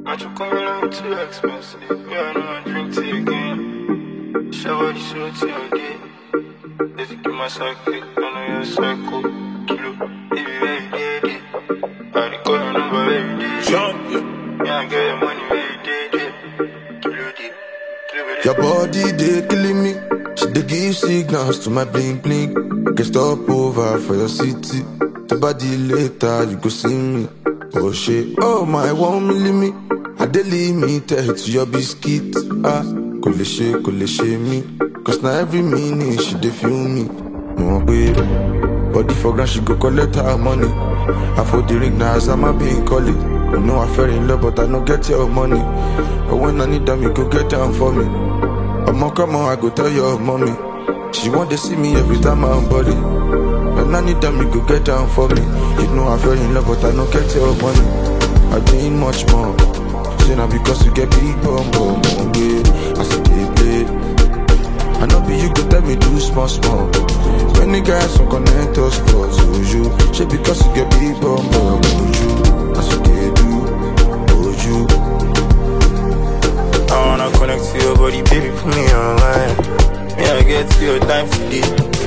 Not you coming on too expensive. Yeah, I know I drink tea again. Shower the show to your day. Let's get my psychic. I know you're psycho. Kilo, baby, every day, day. I dey call your number every day. Champion. Yeah, I get your money every day, day. Kilo, day. Kilo, day. Your body they killing me. She dey give signals to my bling bling. I can stop over for your city. The body later you go see me. Oh shit, oh my one milli me. I dey limited to your biscuit. Ah, kò lè ṣe kò lè ṣe mí. Cause na every minute she dey feel me. Mo mọ̀ pé body for ground she go collect her money. I for the ring na as I'm a being call it. I know I fell in love but I no get your money. But when I need them you go get down for me. Omo, come on, I go tell your mommy. She want to see me every time I'm body. When I need them, you go get down for me. You know I fell in love, but I don't get your money. I need much more. Say now because you get big bum bum bum yeah. I see they play. I know be you go tell me do small small. When the guys some connect us cause you. Say because you get big bum bum you. I see they do. Oh you. I wanna connect to your body, baby, put me online. Yeah, I get to your time today.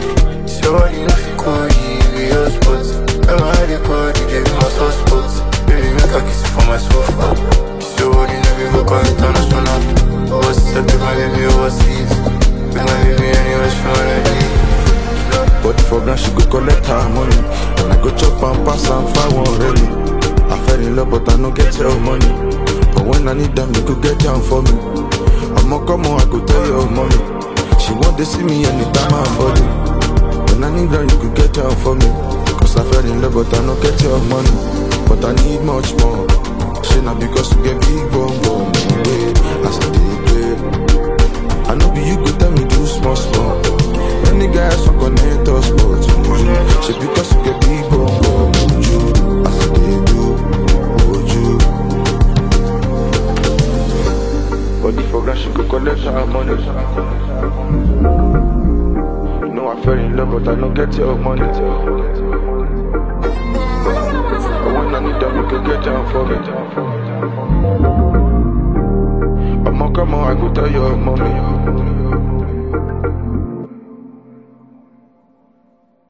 So what you know if you call you, be your spot. I'm a the call, you gave me my soft spot. Baby, make a kiss for my sofa. So what you know, we go call international. Overseas, I take my baby overseas. Bring my baby anywhere she wanna be. Body for ground, she go collect her money. And I go chop and pass and find one ready. I fell in love, but I no get your money. But when I need them, you go get down for me. I'ma come on, I go tell your mommy. She want to see me anytime I'm body. When I need them, you go get down for me. Cause I fell in love, but I no get your money. But I need much more. She not because you get big bum bum. Yeah, I still dey play. I know be you go tell me do small small. Any guys who connect us but you She because you get big bum bum you I said they do oh you Body for grand she go collect her money You know I fell in love but I don't get your money But when I need them you can get down for me I'ma come on I go tell your mommy